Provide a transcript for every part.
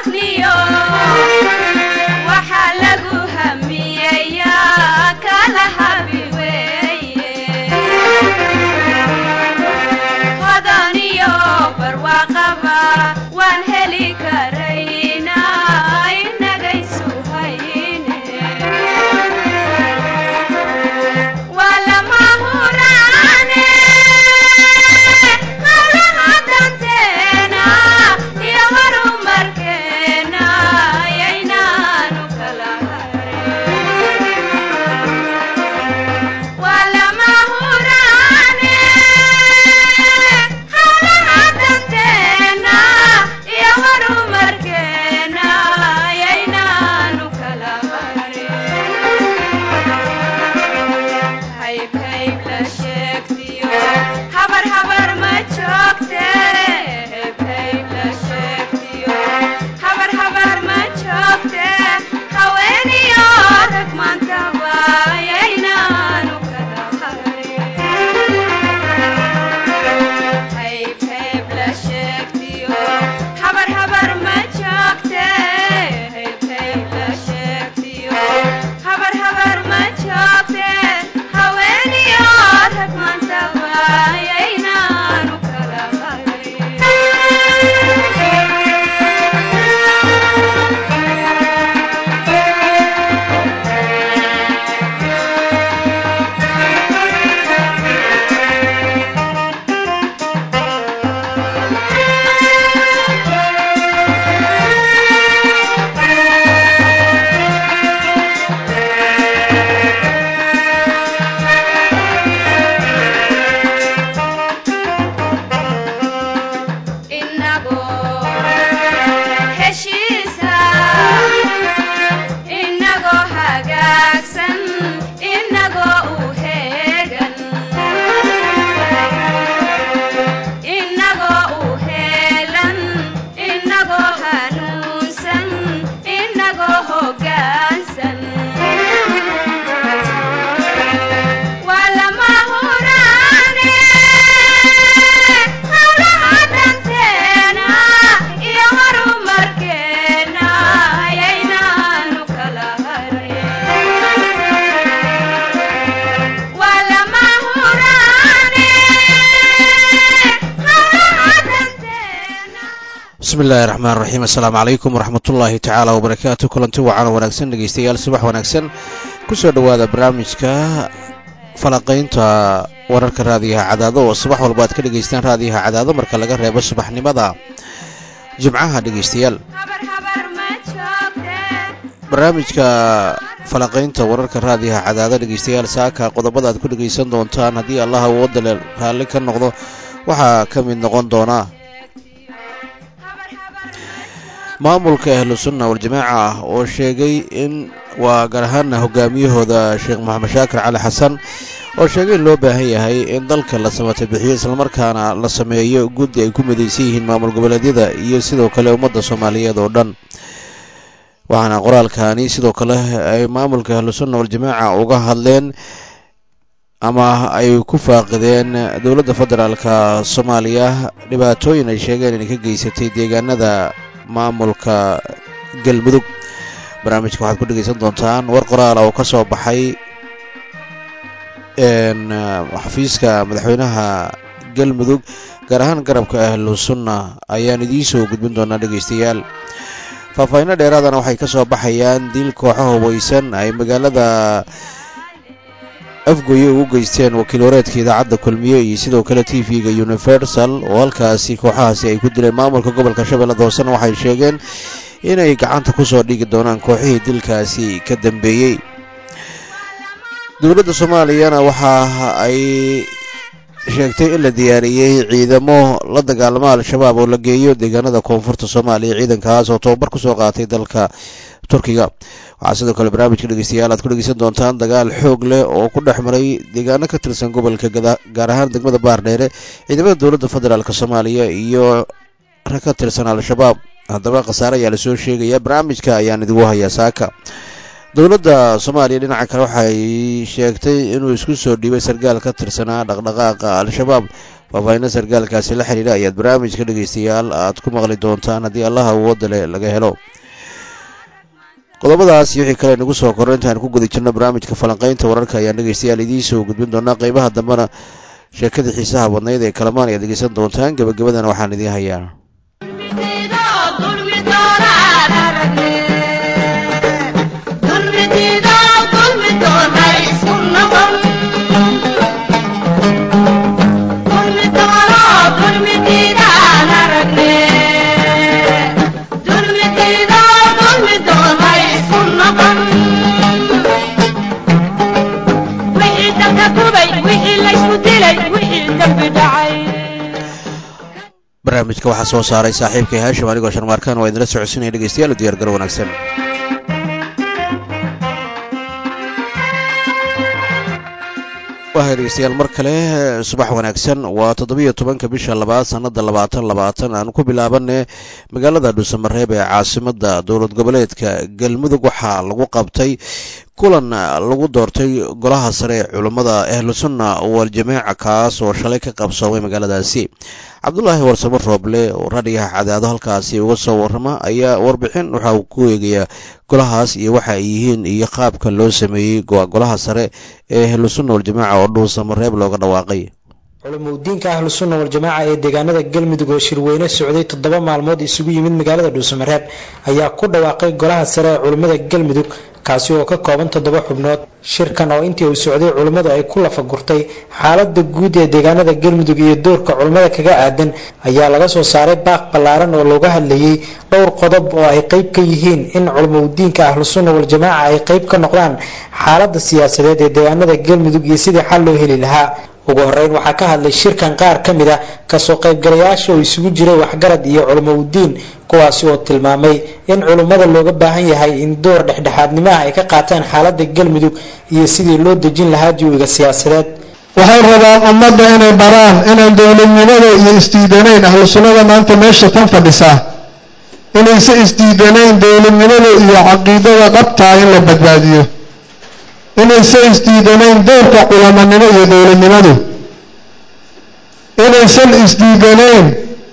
bismillahi raxmaan raxiim assalaamu calaykum waraxmatullaahi tacaala wabarakaatu kulanti wacan oo wanaagsan dhegeystayaal subax wanaagsan kusoo dhowaada barnaamijka falaqaynta wararka raadiyaha cadaado oo subax walba aad ka dhegaystaan raadiyaha cadaado marka laga reebo subaxnimada jimcaha dhegeystayaal barnaamijka falaqaynta wararka raadiyaha cadaado dhegeystayaal saaka qodobada aad ku dhegaysan doontaan haddii allah awoodale raalli ka noqdo waxaa ka mid noqon doona maamulka ahlu sunna waljamaaca ah oo sheegay in waa gaar ahaana hogaamiyahooda sheekh maxamed shaakir cali xasan oo sheegay in loo baahan yahay in dalka la samata bixiyo islamarkaana la sameeyo guddi ay ku midaysan yihiin maamul goboleedyada iyo sidoo kale ummadda soomaaliyeed oo dhan waxaana qoraalkani sidoo kale ay maamulka ahlu sunna waljamaaca uga hadleen ama ay ku faaqideen dowladda federaalka soomaaliya dhibaatooyin ay sheegeen inay ka geysatay deegaanada maamulka galmudug barnaamijka waxaad ku dhegaysan doontaan war qoraal oo ka soo baxay xafiiska madaxweynaha galmudug gaar ahaan garabka ahlu sunna ayaan idiin soo gudbin doonaa dhegaystayaal faahfaahinno dheeraadana waxay ka soo baxayaan dil kooxo hubeysan ay magaalada afgoye ugu geysteen wakiil wareedka idaacadda kulmiye iyo sidoo kale t v-ga universal oo halkaasi kooxahaasi ay ku dileen maamulka gobolka shabeellada hoosena waxay sheegeen inay gacanta ku soo dhigi doonaan kooxihii dilkaasi ka dambeeyey dowladda soomaaliyana waxa ay sheegtay in la diyaariyey ciidamo la dagaalama al-shabaab oo la geeyo deegaanada koonfurta soomaaliya ciidankaas oo tobabar kusoo qaatay dalka turkiga waxaa sidoo kale barnaamijka dhegeystayaal aad ku dhegeysan doontaan dagaal xoog leh oo ku dhex maray deegaano ka tirsan gobolka gaar ahaan degmada baardheere ciidamada dowladda federaalk soomaaliya iyo rag ka tirsan al-shabaab haddaba khasaare ayaa lasoo sheegaya barnaamijka ayaan idigu hayaa saaka dowladda soomaaliya dhinaca kale waxay sheegtay inuu isku soo dhiibay sarkaal ka tirsanaa dhaqdhaqaaqa al-shabaab faahfaahinna sarkaalkaasi la xidhiidha ayaad barnaamijka dhegaystayaal aad ku maqli doontaan haddii allaha awoodda leh laga helo qodobadaas iyo wixii kale nagu soo korro intaan ku guda jirno barnaamijka falanqaynta wararka ayaan dhegaystayaal idiin soo gudbin doonaa qeybaha dambena sheekadii xiisaha badnayd ee kalamaan ayaad dhegaysan doontaan gebagabadana waxaan idiin hayaa barnaamijka waxaa soo saaray saaxiibkay haashim anigoo sharmaarkaan waa idinla socodsinaya dhegeystayaal u diyar garo wanaagsan wahay dhegeystayaal mar kale subax wanaagsan waa toddobiyo tobanka bisha labaad sannada labaatan labaatan aan ku bilaabane magaalada dhuusamareeb ee caasimada dowlad goboleedka galmudug waxaa lagu qabtay kulan lagu doortay golaha sare ee culummada ahlusunna waljamaaca kaas oo shalay ka qabsoomay magaaladaasi cabdulaahi warsamo rooble oo radhigaha cadaado halkaasi uga soo warrama ayaa warbixin waxa uu ku eegayaa golahaas iyo waxa ay yihiin iyo qaabka loo sameeyey golaha sare ee ahlusunna waljamaaca oo dhuusamareeb looga dhawaaqay culumudiinka ahlusunna waljamaaca ee deegaanada galmudug oo shirweyne socday toddoba maalmood isugu yimid magaalada dhuusamareeb ayaa ku dhawaaqay golaha sare ee culummada galmudug kaasi oo ka kooban toddoba xubnood shirkan oo intii uu socday culimmadu ay ku lafagurtay xaalada guud ee deegaanada galmudug iyo doorka culimmada kaga aadan ayaa laga soo saaray baaq ballaaran oo looga hadlayey dhowr qodob oo ay qeyb ka yihiin in culumudiinka ahlusunna waljamaaca ay qeyb ka noqdaan xaalada siyaasadeed ee deegaanada galmudug iyo sidii xal loo heli lahaa ugu horeyn waxaa ka hadlay shirkan qaar ka mid a kasoo qaybgalayaasha oo isugu jiray waxgarad iyo culumoudiin kuwaasi oo tilmaamay in culummada looga baahan yahay in door dhexdhexaadnimaha ay ka qaataan xaalada galmudug iyo sidii loo dejin lahaa jawiga siyaasadeed waxay rabaan ummadda inay baraan inaan dowladnimada iyo isdiidanayn ahlu sunnada maanta meesha tan fadhisaa inayse isdiidanayn dowladnimada iyo caqiidada dhabtaa in la badbaadiyo inayse isdiidanayn doorka culamanimo iyo dowladnimadu inaysan isdiidanayn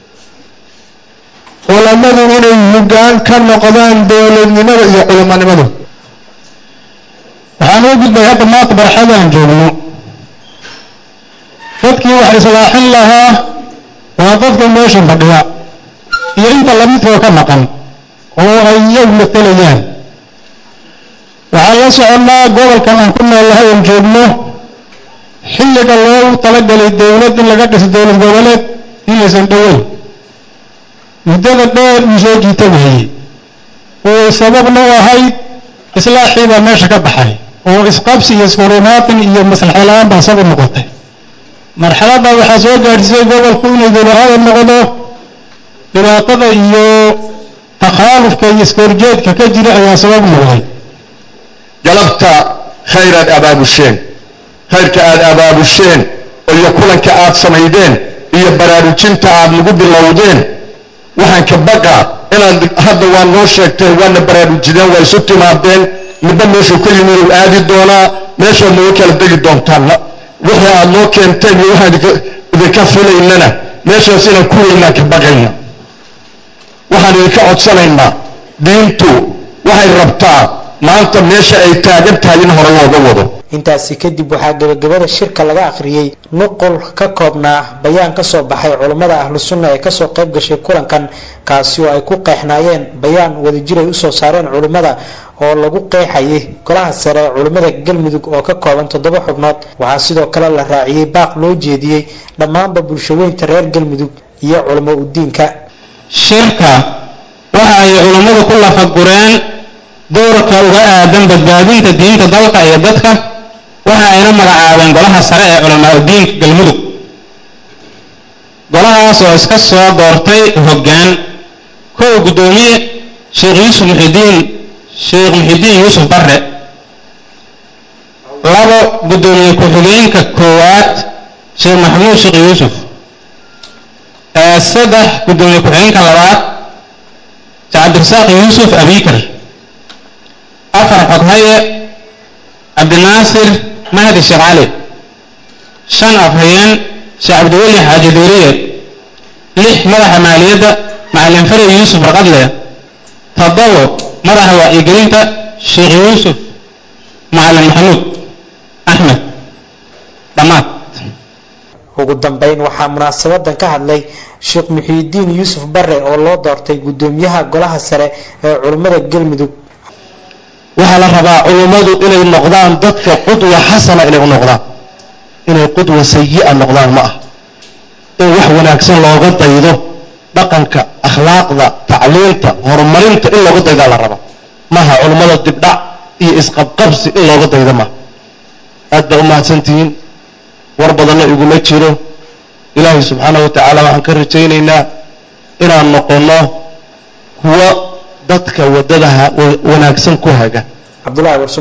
culamadu inay hoggaan ka noqdaan dowladnimada iyo culamanimadu waxaan u gudbay hadda maanta barxadaan joogno dadkii wax islaaxin lahaa waa dadka meesha fadhiya iyo inta lamidkoo ka maqan oo ay iyagu matelayaan waxaan la soconnaa gobolkan aan ku noolahay oon joogno xilliga loogu talagalay dowlad in laga dhiso dowlad goboleed inaysan dhoweyn muddada dheer uu soo jiita wahayey oo sababna u ahayd islaaxii baa meesha ka baxay oo isqabsi iyo isfurumaatin iyo maslaxa la-aan baa sabab noqotay marxaladda waxaa soo gaadhsiisay gobolku inay dowlahada noqdo dhibaatada iyo takhaalufka iyo iskoorjeedka ka jira ayaa sabab noqday galabta khayraad abaabusheen khayrka aad abaabusheen iyo kulanka aad samaydeen iyo baraarujinta aad nagu bilowdeen waxaan ka baqa inaad hadda waa noo sheegteen waana baraarujideen waa isu timaadeen midba meeshuu ka yimi uu aadi doonaa meeshaad nooga kala degi doontaan wixii aad noo keenteen iyo waxaan idinka filaynana meeshaas inaan ku weynaan ka baqayna waxaan idinka codsanaynaa diintu waxay rabtaa maanta meesha ay taagan tahay in hore looga wado intaasi kadib waxaa gebagabada shirka laga akhriyey nuqul ka koobnaa bayaan ka soo baxay culummada ahlu sunna ee kasoo qayb gashay kulankan kaasi oo ay ku qeexnaayeen bayaan wadajir ay usoo saareen culummada oo lagu qeexayay golaha sare ee culummada galmudug oo ka kooban toddoba xubnood waxaa sidoo kale la raaciyey baaq loo jeediyey dhammaanba bulshaweynta reer galmudug iyo culamo udiinka shirka waxa ay culummadu ku lafagureen doorka uga aadan badbaadinta diinta dalka iyo dadka waxa ayna magacaabeen golaha sare ee culamaa udiinka galmudug golahaas oo iska soo doortay hoggaan kow guddoomiye sheekh yuusuf muxidiin sheekh muxidiin yuusuf barre labo guddoomiye ku-xigeenka koowaad sheekh maxamuud sheekh yuusuf saddex guddoomiye ku-xigeenka labaad cabdirasaaq yuusuf abikar afar xoghaye cabdinaasir mahdi sheekh cali shan afhayeen sheekh cabdiweli xaaji duuriye lix madaxa maaliyadda macalin fari yuusuf raqadle toddobo madaxa wacyigelinta sheekh yuusuf macalin maxamuud axmed dhammaad ugu dambeyn waxaa munaasabadan ka hadlay sheekh muxiidiin yuusuf bare oo loo doortay gudoomiyaha golaha sare ee culummada galmudug waxaa la rabaa culummadu inay noqdaan dadka qudwa xasana inay u noqdaan inay qudwa sayi'a noqdaan ma ah in wax wanaagsan looga daydo dhaqanka akhlaaqda tacliinta horumarinta in looga daydaa la rabaa maaha culummada dibdhac iyo isqabqabsi in looga daydo maaha aad baa u mahadsantihiin war badanna iguma jiro ilaahay subxaanahu wa tacaala waxaan ka rajaynaynaa inaan noqonno kuwo dadka waddadaha wanaagsan ku haga cabdulahi warso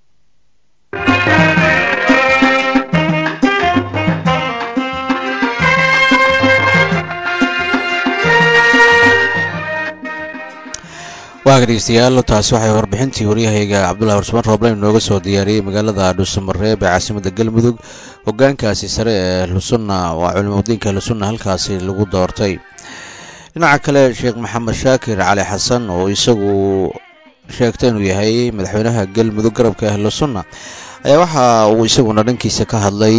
waaga dhegeystayaal taasi waxay warbixintii waryahayga cabdullahi warsmaan rooblen inooga soo diyaariyey magaalada dhuusamareeb ee caasimada galmudug hogaankaasi sare ee ahlusunna waa culimadiinka ahlusunna halkaasi lagu doortay dhinaca kale sheekh maxamed shaakir cali xasan oo isagu sheegtay inuu yahay madaxweynaha galmudug garabka ahlusunna ayaa waxa uu isaguna dhankiisa ka hadlay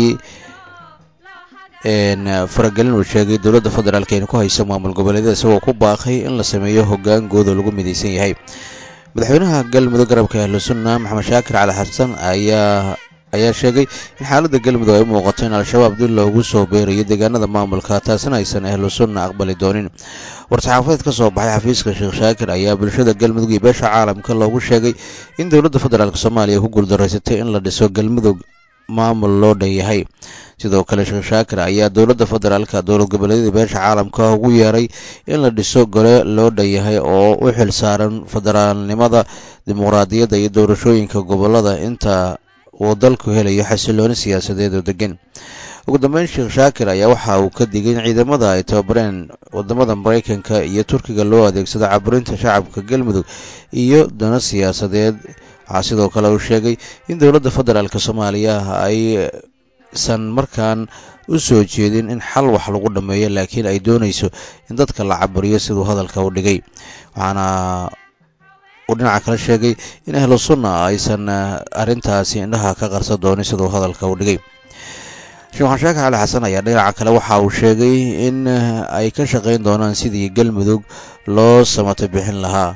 faragelin uu sheegay dowladda federaalk aynu ku hayso maamul goboleedyada isagoo ku baaqay in la sameeyo hoggaan guud oo lagu midaysan yahay madaxweynaha galmudug garabka ahlusunna maxamed shaakir cali xasan ayaa ayaa sheegay in xaaladda galmudug ay u muuqato in al-shabaab dil loogu soo beerayo deegaanada maamulka taasina aysan ahlusunna aqbali doonin war-saxaafadeed ka soo baxay xafiiska sheekh shaakir ayaa bulshada galmudug iyo beesha caalamka loogu sheegay in dowladda federaalk soomaaliya ku guuldaraysatay in la dhiso galmudug maamul loo dhan yahay sidoo kale sheekh shaakir ayaa dowladda federaalka dowlad goboleedyada beesha caalamka ugu yeeray in la dhiso gole loo dhan yahay oo u xil saaran federaalnimada dimuqraadiyadda iyo doorashooyinka gobolada inta uu dalku helayo xasilooni siyaasadeed oo degan ugu dambeyn sheekh shaakir ayaa waxa uu ka digay in ciidamada ay tababareen wadamada maraykanka iyo turkiga loo adeegsado caburinta shacabka galmudug iyo dano siyaasadeed waxaa sidoo kale uu sheegay in dowladda federaalk soomaaliya aysan markaan u soo jeedin in xal wax lagu dhammeeyo laakiin ay doonayso in dadka la caburiyo siduu hadalka u dhigay waxaana uu dhinaca kale sheegay in ahlu sunna aysan arrintaasi indhaha ka qarsan doonin siduu hadalka u dhigay sheekh maxamed shaakir cali xasan ayaa dhinaca kale waxa uu sheegay in ay ka shaqayn doonaan sidii galmudug loo samata bixin lahaa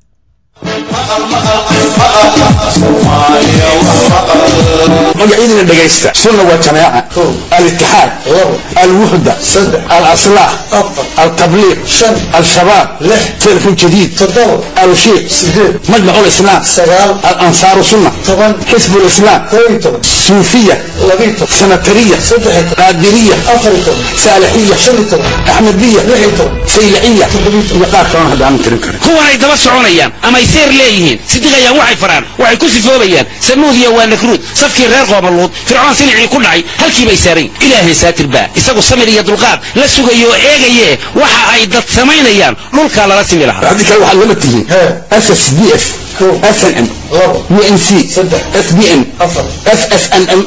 magacyadina dhegaysta sunna waa jamaaca alitixaad alwuxda alaslaah altabliiq al-shabaab telefon jadiid alushiiq majmac lislaam alansaaru sunna xisb lislaam suufiya sanatariya qaadiriya saalixiya axmediya saylaciya iyo qaar kalona hadda aanan tirin karin kuwanay daba soconayaan amay seer leeyihiin sidiqayaan waxay faraan waxay ku sifoobayaan samuudiya waa nakruud safkii reer qoomaluud fircoon silicii ku dhacay halkii bay saarayn ilaahay saatir baa isagu samir iyo dulqaad la sugayo oo eegaye waxa ay dad samaynayaan dhulkaa lala simi lahaa haddii kale waxaad lama tihiin ssdf snm unc sbn ssnm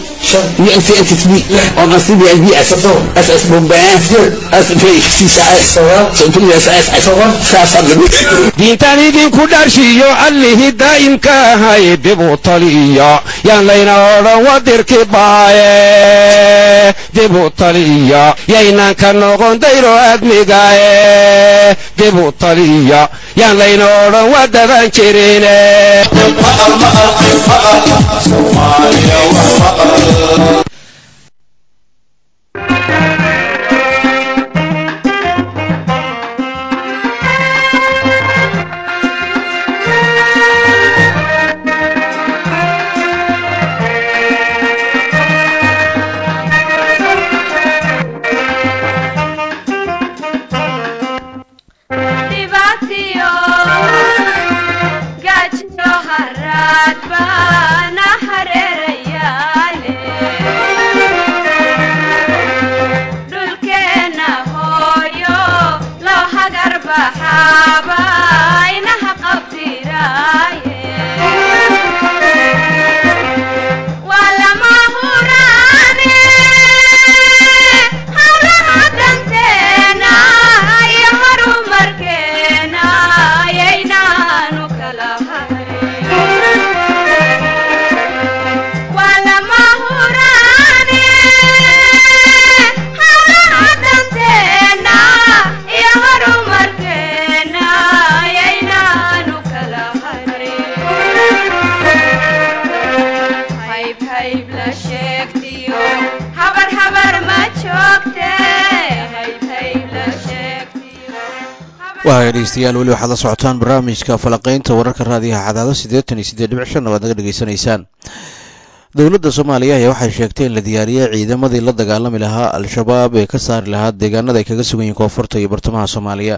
diintaan idinku dharshiyo allihii daa'imka ahay dib u taliya yaan layna odhan wadirki baaye dib u taliya yaynaan ka noqon dayro aadmigaye dib u taliya yaan layna odhan wadadan jirine baxaaba inaha qabtiraaye waaya dhegeystayaal weli waxaad la socotaan barnaamijka falaqaynta wararka raadiyaha cadaado siddeetan iyo siddeed dhibic shan waad naga dhegeysanaysaan dowladda soomaaliya ayaa waxay sheegtay in la diyaariyey ciidamadii la dagaalami lahaa al-shabaab ee ka saari lahaa deegaanada ay kaga sugan yihiin koonfurta iyo bartamaha soomaaliya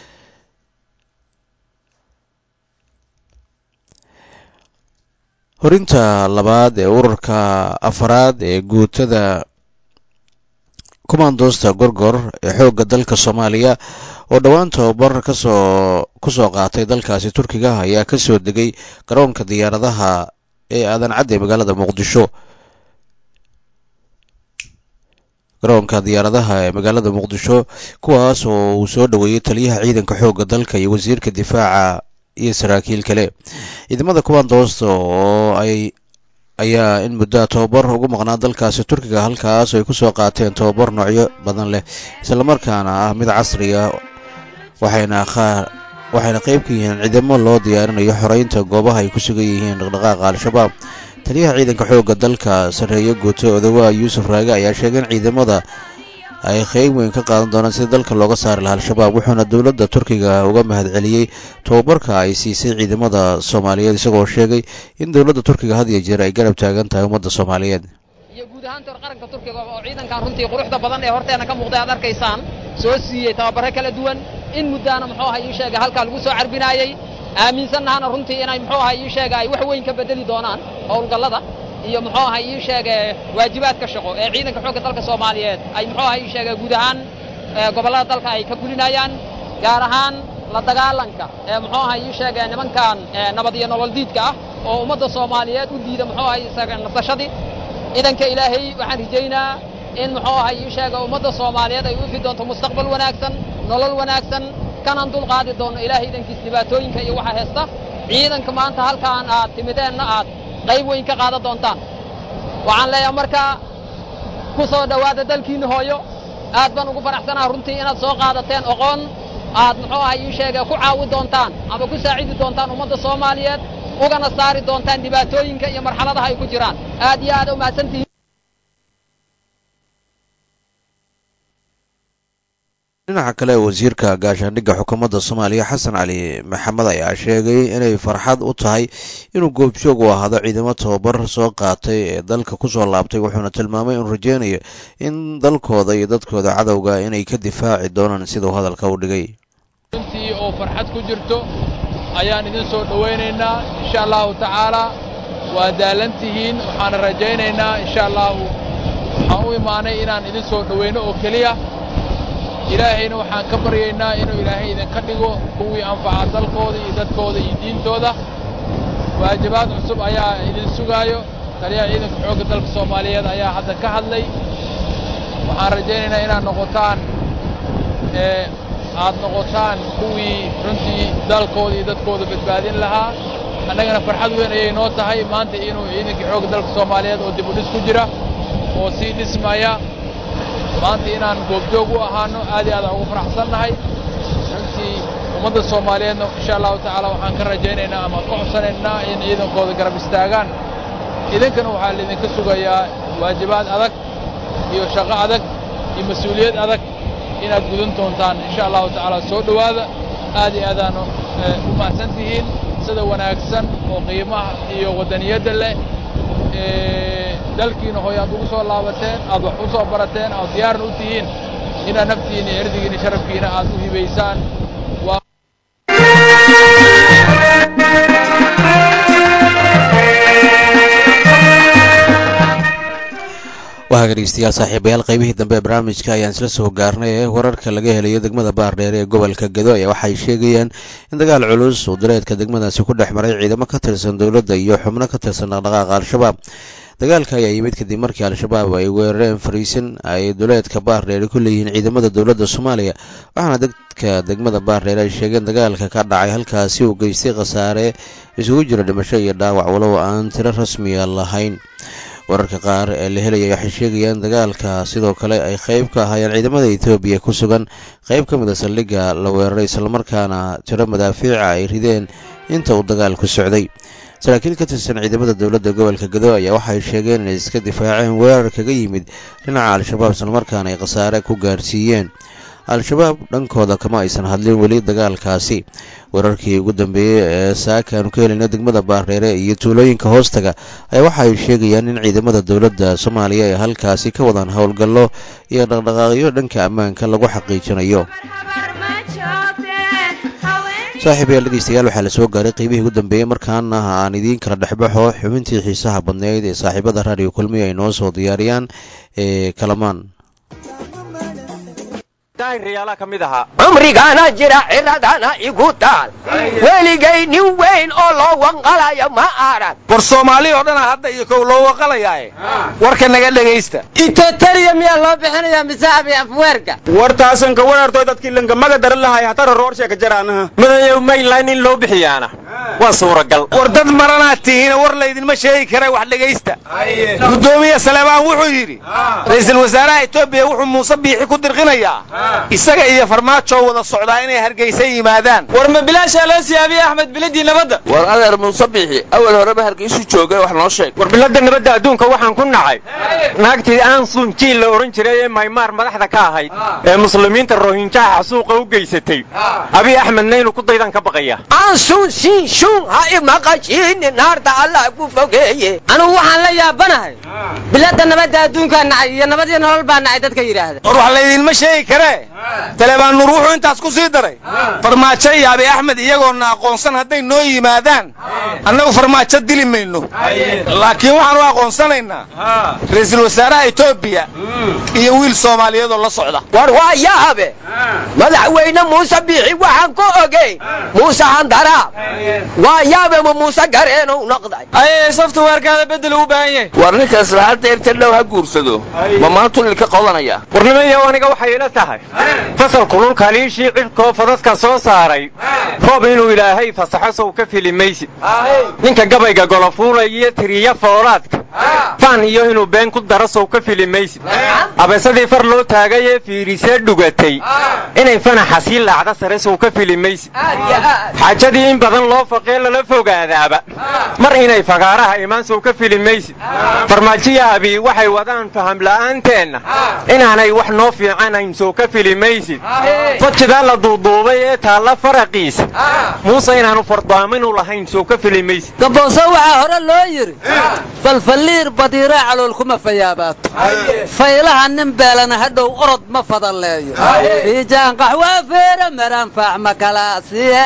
horinta labaad ee ururka afaraad ee guutada kumaandoosta gorgor ee xoogga dalka soomaaliya oo dhowaan tababar kasoo kusoo qaatay dalkaasi turkiga ayaa ka soo degay garoonka diyaaradaha ee aadan cadde magaalada muqdisho garoonka diyaaradaha ee magaalada muqdisho kuwaas oo uu soo dhoweeyey taliyaha ciidanka xoogga dalka iyo wasiirka difaaca iyo saraakiil kale ciidamada kumaandoosta oo ay ayaa in muddoa tababar ugu maqnaa dalkaasi turkiga halkaas ay kusoo qaateen tababar noocyo badan leh islamarkaana ah mid casri ah waxayna qaar waxayna qayb ka yihiin ciidamo loo diyaarinayo xoreynta goobaha ay ku sugan yihiin dhaqdhaqaaqa al-shabaab taliyaha ciidanka xoogga dalka sarreeyo guuto odawaa yuusuf raage ayaa sheegay in ciidamada ay qeyb weyn ka qaadan doonaan sida dalka looga saari lahaa al-shabaab wuxuuna dowladda turkiga uga mahadceliyey tababarka ay siisay ciidamada soomaaliyeed isagoo sheegay in dowladda turkiga had iyo jeer ay garab taagan tahay ummadda soomaaliyeed iyo guud ahaan tor qaranka turkiga oo ciidankan runtii quruxda badan ee horteena ka muuqday aad arkaysaan soo siiyey tababare kala duwan in muddaana muxuu aha ii sheega halkaa lagu soo carbinaayey aaminsannahana runtii inay muxuu aha ii sheega ay wax weyn ka bedeli doonaan howlgallada iyo muxuu aha ii sheege waajibaadka shaqo ee ciidanka xoogga dalka soomaaliyeed ay muxuu aha ii sheega guud ahaan gobollada dalka ay ka gulinayaan gaar ahaan la dagaalanka ee muxuu aha ii sheege nimankan nabad iyo nolol diidka ah oo ummadda soomaaliyeed u diida muxuu aha isaga nasashadii ciidanka ilaahay waxaan rajaynaa in muxuu aha ii sheega ummadda soomaaliyeed ay u ifi doonto mustaqbal wanaagsan nolol wanaagsan kanaan dul qaadi doonno ilaahay idankiis dhibaatooyinka iyo waxa heesta ciidanka maanta halkaan aad timideenna aad qayb weyn ka qaadan doontaan waxaan leeyahay markaa ku soo dhowaada dalkiinna hooyo aad baan ugu faraxsanaha runtii inaad soo qaadateen oqoon aad muxuu aha ii sheega ku caawi doontaan ama ku saacidi doontaan ummadda soomaaliyeed ugana saari doontaan dhibaatooyinka iyo marxaladaha ay ku jiraan aad iyo aad u mahadsantihiin dhinaca kale wasiirka gaashaandhigga xukuumadda soomaaliya xasan cali maxamed ayaa sheegay inay farxad u tahay inuu goobjoog u ahaado ciidamo tababar soo qaatay ee dalka kusoo laabtay wuxuuna tilmaamay inuu rajeynayo in dalkooda iyo dadkooda cadowga inay ka difaaci doonaan siduu hadalka u dhigay runtii oo farxad ku jirto ayaan idin soo dhowaynaynaa insha allahu tacaalaa waa daalan tihiin waxaana rajaynaynaa insha allahu waxaan u imaanay inaan idin soo dhowayno oo keliya ilaahayna waxaan ka baryaynaa inuu ilaahay idinka dhigo kuwii anfaca dalkooda iyo dadkooda iyo diintooda waajibaad cusub ayaa idin sugaayo taliyaha ciidanka xoogga dalka soomaaliyeed ayaa hadda ka hadlay waxaan rajaynaynaa inaad noqotaan ee aad noqotaan kuwii runtii dalkooda iyo dadkooda badbaadin lahaa annagana farxad weyn ayay noo tahay maanta inuu ciidankii xoogga dalka soomaaliyeed oo dib u dhis ku jira oo sii dhismaya maanta inaan goobjoog u ahaano aad iyo aad aan ugu faraxsannahay runtii ummadda soomaaliyeedna insha allahu tacaala waxaan ka rajaynaynaa ama ka codsanaynaa in ciidankooda garab istaagaan idinkana waxaa laydinka sugayaa waajibaad adag iyo shaqo adag iyo mas-uuliyad adag inaad gudan doontaan insha allahu tacaala soo dhowaada aad iyo aadaanu u mahadsan tihiin sida wanaagsan oo qiimaha iyo waddaniyadda leh dalkiina hooy aad ugu soo laabateen aad wax u soo barateen aad diyaarna u tihiin inaad naftiina iyo erdigiina sharafkiina aad u hibaysaan waa dhegeystayaal saaxiibayaal qaybihii dambe ee barnaamijka ayaan isla soo gaarnay ee wararka laga helayo degmada baardheer ee gobolka gedo ayaa waxay sheegayaan in dagaal culus uu duleedka degmadaasi ku dhex maray ciidamo ka tirsan dowladda iyo xubno ka tirsan dhaqdhaqaaqa al-shabaab dagaalka ayaa yimid kadib markii al-shabaab ay weerareen fariisin ay duleedka baardheere ku leeyihiin ciidamada dowladda soomaaliya waxaana dadka degmada baardheere ay sheegeen dagaalka ka dhacay halkaasi uu geystay khasaare isugu jira dhimasho iyo dhaawac walow aan tiro rasmiya lahayn wararka qaar ee la helaya waxay sheegayaan dagaalka sidoo kale ay qayb ka ahaayeen ciidamada etoobiya ku sugan qayb ka mid a saldhigga la weeraray islamarkaana tiro madaafiica ay rideen inta uu dagaalku socday saraakiil ka tirsan ciidamada dowladda gobolka gado ayaa waxay sheegeen inay iska difaaceen weerar kaga yimid dhinaca al-shabaab islamarkaana ay khasaare ku gaarsiiyeen al-shabaab dhankooda kama aysan hadlin weli dagaalkaasi wararkii ugu dambeeyey ee saaka aanu ka helayna degmada baardheere iyo tuulooyinka hoostaga ayaa waxa ay sheegayaan in ciidamada dowladda soomaaliya ay halkaasi ka wadaan howlgallo iyo dhaqdhaqaaqyo dhanka ammaanka lagu xaqiijinayo saaxiibayaal dhegeystayaal waxaa la soo gaaray qiimihii ugu dambeeyey markaana aan idiin kala dhexbaxo xubintii xiisaha badneyd ee saaxiibada raadiyo kulmiya ay noo soo diyaariyaan ee kalamaan cumrigaana jira ciradana igu taal weligay nin weyn oo loo wanqalayo ma arag war soomaali oo dhana hadda iyo kow loo waqalayaaye warka naga dhegaysta itoteriya miyaa loo bixinayaa mise abi afweerka war taasan ka warartoy dadkii lankamaga daran lahay hatara roorshe ka jaraanaha madayow maylayn in loo bixiyaana waa suuragal war dad maranaad tihiina war laydinma sheegi kara wax dhegaysta gudoomiye saleebaan wuxuu yidhi ra'iisul wasaaraha etoobiya wuxuu muuse biixi ku dirqinayaa isaga iyo farmaajo wada socdaa inay hargeysa yimaadaan war ma bilaashaa loo siyaabiye axmed biladii nabadda war adeer muuse biixi awal horeba hargeysu joogay wax noo sheeg war biladda nabadda adduunka waxaan ku nacay naagtii aansun jiil la odhan jiray ee maymaar madaxda ka ahayd ee muslimiinta rohinjaha xasuuqa u geysatay abiy axmedna inuu ku daydan ka baqaya aansun siin shun ha imaqashiini naarta allah ku fogeeye anugu waxaan la yaabanahay biladda nabadda adduunkaa nacay iyo nabad iyo nolol baa nacay dadka yidhaahda war wax laydinma sheegi karee talebaan nuur wuxuu intaas ku sii daray farmaajo iyo abi axmed iyagoona aqoonsan hadday noo yimaadaan annagu farmaajo dili mayno laakiin waxaan u aqoonsanaynaa ra'iisul wasaaraha etoobiya iyo wiil soomaaliyeed oo la socda war waa yaabe madaxweyne muuse biixi waxaan ku ogeyn muuse handaraab waa yaabe ma muuse gareenow noqday aye softwarekaada bedel u baahan yahay war ninkaas laanta erta dhow ha guursado ma maantu lilka qodanaya warnimayow aniga waxay ila tahay fasalku dhulkaliishii cidhkoo fadadka soo saaray roob inuu ilaahay fasaxo sow ka fili maysid ninka gabayga golofuula iyo tiriya foolaadka faan iyo inuu been ku daro sow ka fili maysid abeesadii far loo taagay ee fiirisee dhugatay inay fanaxa sii laacda sare sow ka fili maysid xaajadii in badan loo faqee lala fogaadaaba mar inay fagaaraha imaan sow ka fili maysid farmaajiya abi waxay wadaan faham la'aanteenna inaanay wax noo fiicanayn sow ka fili maysid fajidaa la duuduubay ee taalla faraqiisa muuse inaanu fardaaminu lahayn sow ka fili maysid gabooso waxaa hore loo yidhi falfalliir badiiraa calool kuma fayaabaato faylaha nin beelana hadhow orod ma fadalleeyo fiijaan qaxwaa feera maranfaax ma kalaasiye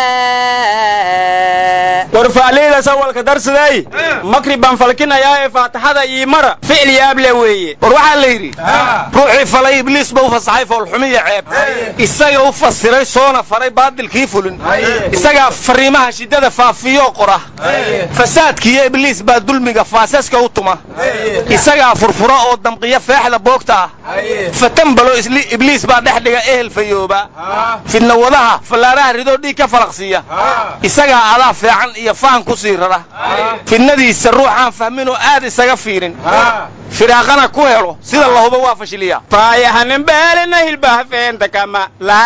war faaliidas awalka darsaday makri baan falkinayaa ee faataxada ii mara ficil yaable weeye war waxaa la yidhi ruuxii falay ibliis ba u fasaxay foolxumiya ceeb isaga u fasiray soona faray baadilkii fulin isagaa fariimaha shiddada faafiyoo qora fasaadkiiyo ibliis baa dulmiga faasaska u tuma isagaa furfura oo damqiya feexda boogta ah fatambalo ibliis baa dhex dhiga ehel fayooba fidnawadaha fallaaraha ridoo dhiig ka falaqsiiya isagaa adaa feecan iyo faan ku sii rara fidnadiisa ruuxaan fahminoo aad isaga fiirin firaaqana ku helo sida lahuba waa fashiliya faayahaninbeelina hilbaha feenta kama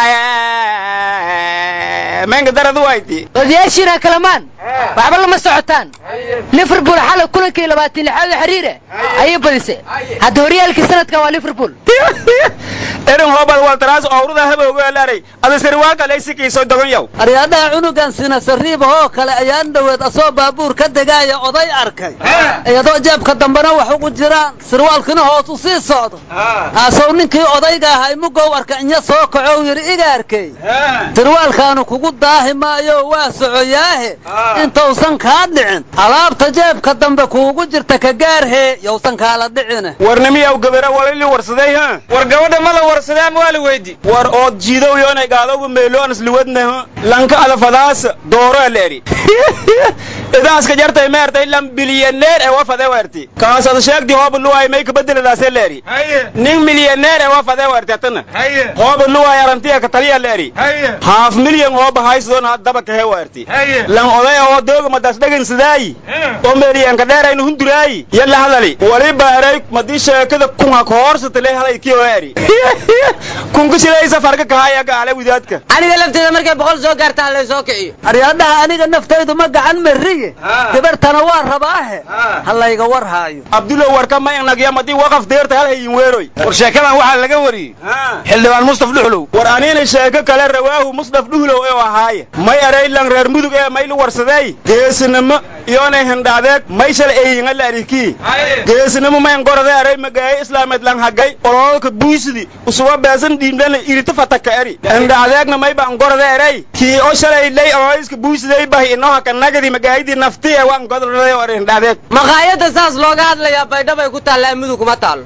menka daradu wayti odayaashiina kalamaan waxba lama socotaan liverpool xalay kulankii labaatan lixaad oo xiriire ayay badisay hadda horyaalkii sanadka waa liverpool erin hobal waltaraas owrada habowgeelaaray adasari waa galaysikiiso dogon yow aryaadaha cunugan sina sariiba oo kale ayaan dhoweed asoo baabuur ka degaaya oday arkay iyadoo jeebka dambena wax ugu jiraan sirwaalkina hoos u sii socdo aasow ninkii odayga ahay mugow arka inya soo kacow yidhi iga arkay sirwaalkaanu kugu daahi maayo waa socoyaahe intausan kaa dhicin alaabta jeebka dambe kuugu jirta ka gaarhee yowsan kaala dhicine warnimiyaw gabara walili warsaday ha war gabadha ma la warsaday ama waa la weydi war ood jiidow yoonay gaadowga meeloon isliwadna lanka adafadaasa dooro leeri idaaska jartay meertay lam bilyaneer ee wafade werti kaasad sheegdi hooba luwaay may kabeddeladaase leeri nin milyaneer ee wafade werti atana hooba luwaay arantiya ka taliya leeri haaf milyan hooba haysadon haddaba kahe werti lan oday oo dooga madas dhegin sidaayi oo meeliyanka dheeraynu hunduraayi yalla hadali wali baaray madii sheekada kunha kohoorsata le halay kii oeri kunka shilaysa farka kahaya gaale widaadka aniga lafteeda markay boqol soo gaarta ha lay soo kiciyo aryaadhaha aniga naftaydu ma gacan mariy rabaaye gabartana waa rabaahe ha layga war haayo abdulow warka ma inagyamadi waqaf deerta hal hayin weeroy war sheekadan waxaa laga wariyey xildhibaan mustaf dhuxlow war aniina sheeko kale rawaahu mustaf dhuhlow ee ahaaye may eraylan reer mudug ee maylu warsadeey geesinimo iyoonay hindhaadeeg may shala eeyinga la arikii geesinimo mayn gorade eray magaaye islaameed lan hagay ololka buisidi usuba beesan dhiimdana irita fataka eri hindhaadeegna may baan gorade eray kii o shalay lay ololiska buisidey bahi inoo haka nagadi magaayadii nafti ee waan godorade or hindhaadeeg maqaayadda saas looga hadlayaa baydhabay ku taallaa mudug kuma taalo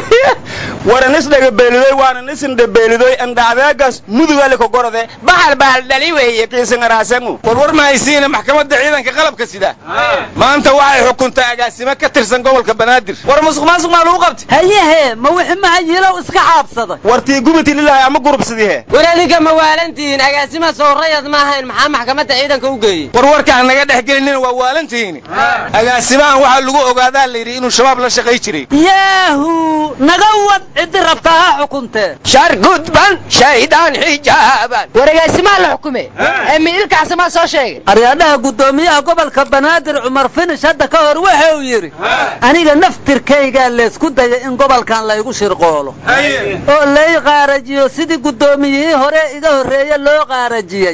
waran isdhagabeelidoy waanan isindhabeelidoy indhaadeegaas mudugale ka gorode bahal bahal dhali weeye kiisingaraasangu warwar mahaysiina maxkamadda ciidanka qalabka sida maanta waxay xukuntay agaasimo ka tirsan gobolka banaadir war musuq maasuq maa lagu qabtay hayehe ma wixii mahayilow iska caabsaday wartii gubiti lilahay ama gurubsidihe war adinka ma waalantihiin agaasima sowrayad ma ahayn maxaa maxkamadda ciidanka u geeyey war warkaan naga dhex gelinina waa waalantihiin agaasimahan waxaa lagu ogaadaa la yidhi inuu shabaab la shaqay jiray yaahu naga wad ciddi rabtaa ha xukuntee shar gudban shaydaan xijaaban war agaasimaha la xukume ee miilkaxsamaa soo sheegay aryaadhaha guddoomiyaha gobolka banaadir cumar finish hadda ka hor waxa uu yidhi aniga naftirkaygaa laysku daya in gobolkan laygu shirqoolo oo lay qaarajiyo sidii guddoomiyihii hore iga horreeye loo qaarajiyey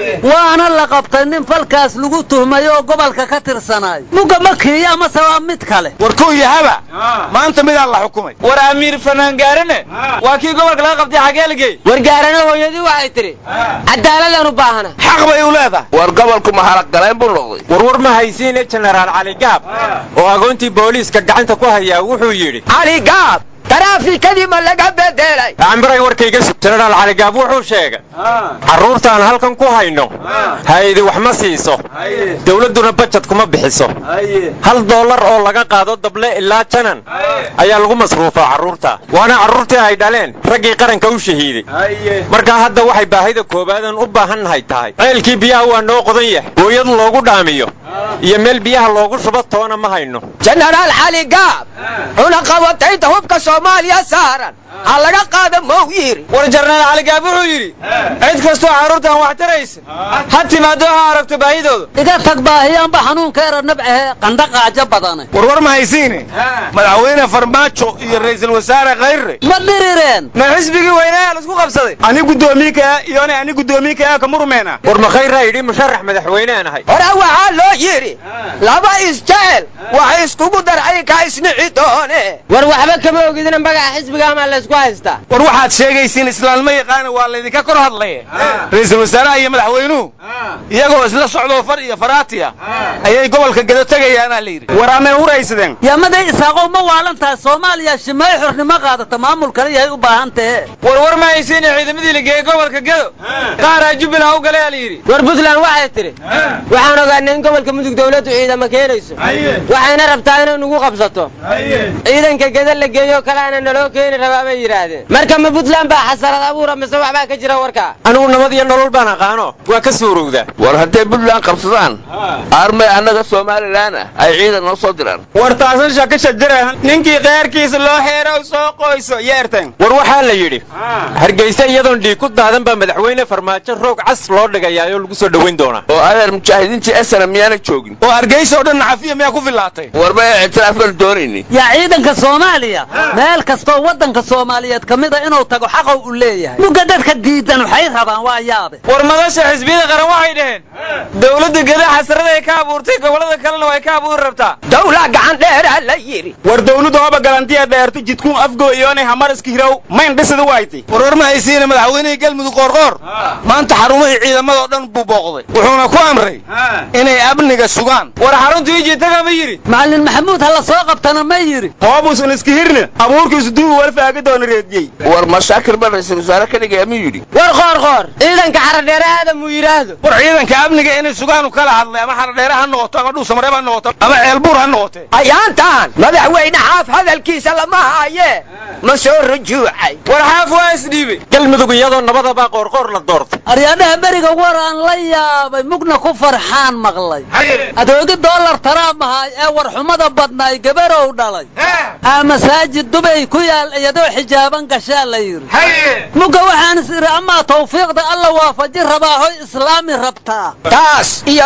waana la qabtay nin falkaas lagu tuhmay oo gobolka ka tirsanaay muga ma kiiyo amase waa mid kale war kow yahaba maanta midaa la xukumay war amiir fanaangaarane waa kii gobolka laga qabtay xagee la geey war gaarana hooyadii waxay tidhi cadaaladaan u baahana xaq bay u leedahay war gobolku mahalaqgaleen buu noqday warwar ma haysiine jenaraal cali gaab oo agoontii booliiska gacanta ku hayaa wuxuu yidhi cali gaab taraafikadii ma laga bedelay ambiray warkayga sug jenaraal cali gaab wuxuu sheegay carruurtaan halkan ku hayno hay-adi wax ma siiso dawladduna bajad kuma bixiso hal dollar oo laga qaado dable ilaa janan ayaa lagu masruufaa carruurta waana carruurtii ay dhaleen raggii qaranka u shahiiday markaa hadda waxay baahida koobaadan u baahannahay tahay ceelkii biyaha waa noo qodan yahay hooyad loogu dhaamiyo iyo meel biyaha loogu shubo toona ma hayno jenaraal cali gaab cunaqabatayda hubka soomaaliya saaran ha laga qaada mow yiri war jenaraal cali gaab wuxuu yidhi cid kastoo carruurtan wax taraysa ha timaado ha aragto baahidooda iga tag baahiyaanba xanuunkeera nabcehe qandha qaajo badane warwar ma haysiine madaxweyne farmaajo iyo ra'iisul wasaare khayre ma dhirireen ma xisbigii weynaa laisku qabsaday ani guddoomiinka iyone ani guddoomiinka ka murmeena war ma khayraa yidhi musharax madaxweyneen ahay hore waxaa loo yidhi laba isjecel wax iskugu darcay ka isnici doone war waxba kama ogidina magaca xisbiga ama laysku haystaa war waxaad sheegaysiin islaanimo yaqaana waa laydinka kor hadlaya ra'iisul wasaaraha iyo madaxweynuhu iyagoo isla socdoo far iyo faraatiya ayay gobolka gedo tegayaanaa la yidhi war amay huraysadeen yamaday isaaqow ma waalan tahay soomaaliya shimay xornimo qaadata maamul kale yahay u baahan tahe warwar ma haysiine ciidamadii la geeyey gobolka gedo qaaraa jubbaland u galay aa la yidhi war puntland waxay tidhi waxaan ogaanay in gobolka mudug dawladdu ciidamo keenayso waxayna rabtaa inay nugu qabsato ciidanka geda la geeyo kaleana naloo keeni rabaa bay yidhaahdeen marka ma puntland baa xasarad abuura mise waxbaa ka jira warkaa anigu nabad iyo nolol baan aqaano waa ka suurowdaa war hadday puntland qabsadaan aarmay annaga somalilan ah ay ciidan noo soo diraan war taasan shaka shajara ninkii keyrkiisa loo xeerow soo qoyso yeerteen war waxaa la yidhi hargeysa iyadoon dhiig ku daadan baa madaxweyne farmaajo roog cas loo dhigayaayoo lagu soo dhowayn doonaa oo adeer mujaahidiintii esana miyaana joogin oo hargeysa oo dhan cafiya miyaa ku fillaatay warba ictiraafkan doonayni yaa ciidanka soomaaliya meel kastoo waddanka soomaaliyeed ka mida inuu tago xaqow u leeyahay mugga dadka diidan waxay rabaan waa yaabe war madasha xisbiyada qaran waxay dhaheen dawladda geda xasaraday ka abuurtay gobollada kalena way ka abuuri rabtaa dawla gacan dheeraa la yidhi war dawladdu hoba galantiya dheerta jidkuun afgooyoonay hamar iska hirow mayn dhisada waaytay warwar ma haysiine madaxweynihii galmudug qoorqoor maanta xarumihii ciidamadoo dhan buu booqday wuxuuna ku amray inay amniga sugaan war xaruntu ijitaga ma yidhi macallin maxamuud ha la soo qabtana ma yidhi hoobuusan iska hirna abuurkiisu duubu warfaaga doona reediyey war mashaakir ba ra'iisul wasaare ka dhigaya miyuu yidhi war qoor qoor ciidanka xaradheere aadam uu yidhaahdo war ciidanka amniga inay sugaanu kala hadlay ama xaradheere ha noqoto ama dhuusamareeb ha noqoto ama ceelbuur ha noqote ayaantaan madaxweyne xaaf hadalkiisa lama haaye ma soo rujuucay war xaaf waa isdhiibay galmudug iyadoo nabadabaa qoorqoor la doortay aryaadhaha beriga war aan la yaabay mugna ku farxaan maqlay adoogi dollar taraam ahaay ee warxumada badnaay gabarow dhalay aa masaajid dubay ku yaal iyadoo xijaaban gashaa la yidhi mugga waxaan is idhi amaa tawfiiqda alla waafaji rabaa hoy islaami rabtaa taas iyo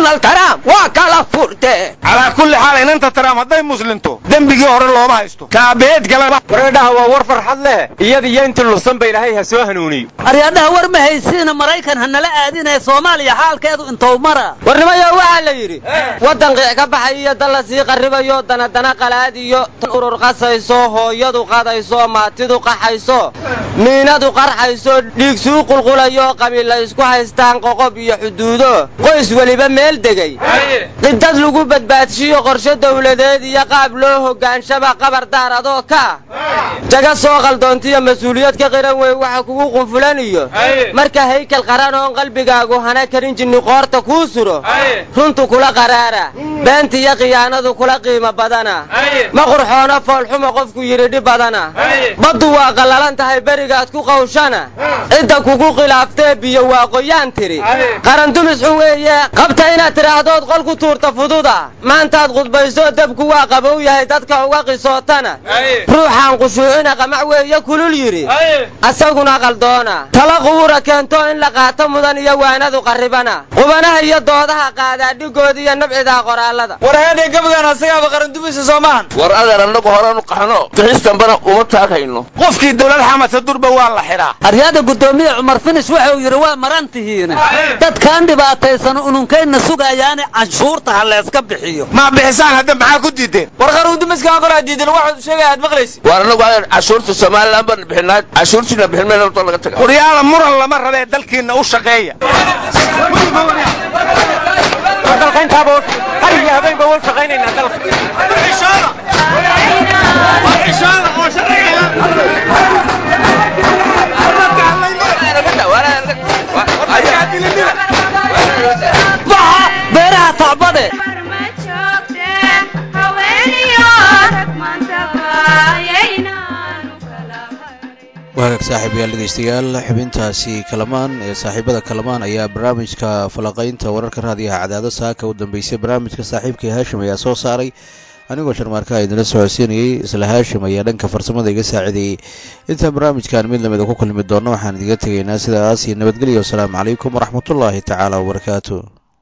donald trump waa kala furte calaa kulli xaal inanta trump hadday muslinto dembigii hore looma haysto kaabeed galaba wareedhaha waa war farxad leh iyada iyo intii lusan ba ilaahay ha soo hanuuniyo aryaadhaha war ma haysiina maraykan ha nala aadinaya soomaaliya xaalkeedu intou mara warnimayo waxaa la yidhi waddan qiic ka baxay iyo dan la sii qarribayo danadana qalaad iyo urur qasayso hooyadu qadayso maatidu qaxayso miinadu qarxayso dhiig suu qulqulayo qabiilla isku haystaan qoqob iyo xuduudo qoys weliba meel degay cidad lagu badbaadshiyo qorshe dawladeed iyo qaab loo hoggaanshaba qabar daar adoo ka ah jaga soo qaldoontiyo mas-uuliyad ka qiran wey waxa kugu qunfulan iyo marka haykal qaran oon qalbigaagu hana karin jinni qoorta kuu suro runtu kula qaraara beenta iyo khiyaanadu kula qiimo badana ma qurxoona foolxuma qofku yidhi dhib badana baddu waa qallalan tahay berigaad ku qawshana cidda kugu khilaaftee biyo waa qoyaan tiri qarandumis xun weeye qabta inaad tidhaahdood qol ku tuurta fududa maantaad khudbayso dabku waa qabow yahay dadka uga qisootana ruuxaan qushuucina qamac weeye kulul yidhi asaguna qaldoona tala qubuura keento in la qaato mudan iyo waanadu qarribana qubanaha iyo doodaha qaadaa dhigood iyo nabcidaa qoraallada war heedhee gabagaan asagaaba qarandumisa soo maahan war adeer annagu horanu qaxno bixistambana uma taagayno qofkii dawlad xamasa durba waa la xidhaa aryaada guddoomiye cumar finish wuxuu yidhi waa maran tihiin dadkaan dhibaataysan ununkayna sugayaane canshuurta ha layska bixiyo ma bixisaan hadda maxaa ku diideen war qarandumiskaan kolaa diidan waxaad sheegaya aad maqlaysi war annagu adeer cashuurta somalilan baan bixinaa cashuurtiina bixin mayna horta laga taga waryaala muran lama rabee dalkiinna u shaqeeya dalka intaaba har iyo habeenba wal shaqaynaynaa dalka beeraha tacbade waagaag saaxiibayaal dhegaystayaal xubintaasi kalamaan ee saaxiibada kalamaan ayaa barnaamijka falaqaynta wararka raadiyaha cadaado saaka u dambeysay barnaamijka saaxiibkai haashim ayaa soo saaray anigoo sharmaarka idinla socodsiinayey isla haashim ayaa dhanka farsamada iga saacideeyey intaan barnaamijkan mid lamida ku kulmi doonno waxaan idiga tegaynaa sidaas iyo nabadgelya wasalaamu calaykum waraxmatullaahi tacaala wabarakaatu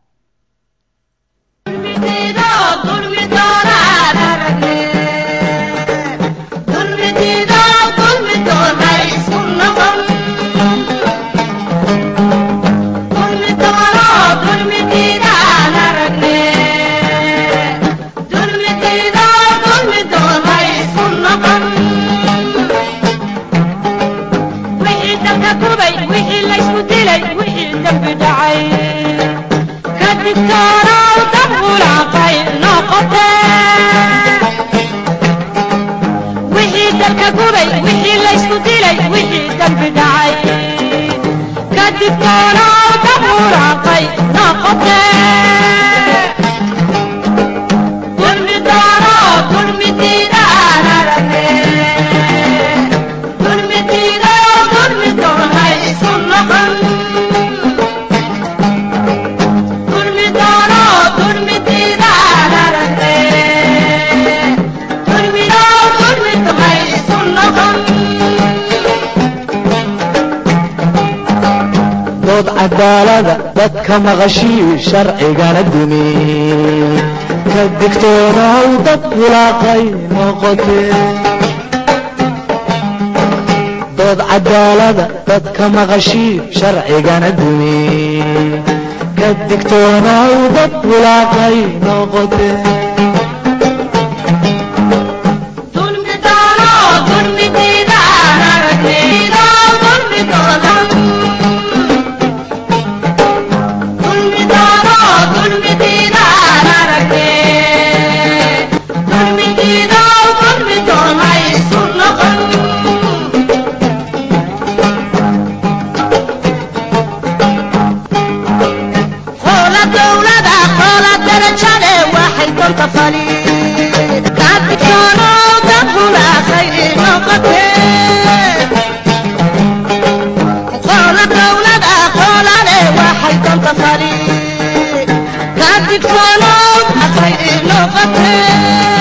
dood cadaalada dadka maqashii sharcigana dumi ka digtoonaw dad wulaaqay noqotee dood cadaalada dadka maqashii sharcigana dumi ka digtoonaw dad wulaaqay noqotee Kadib solo, akay ino qatee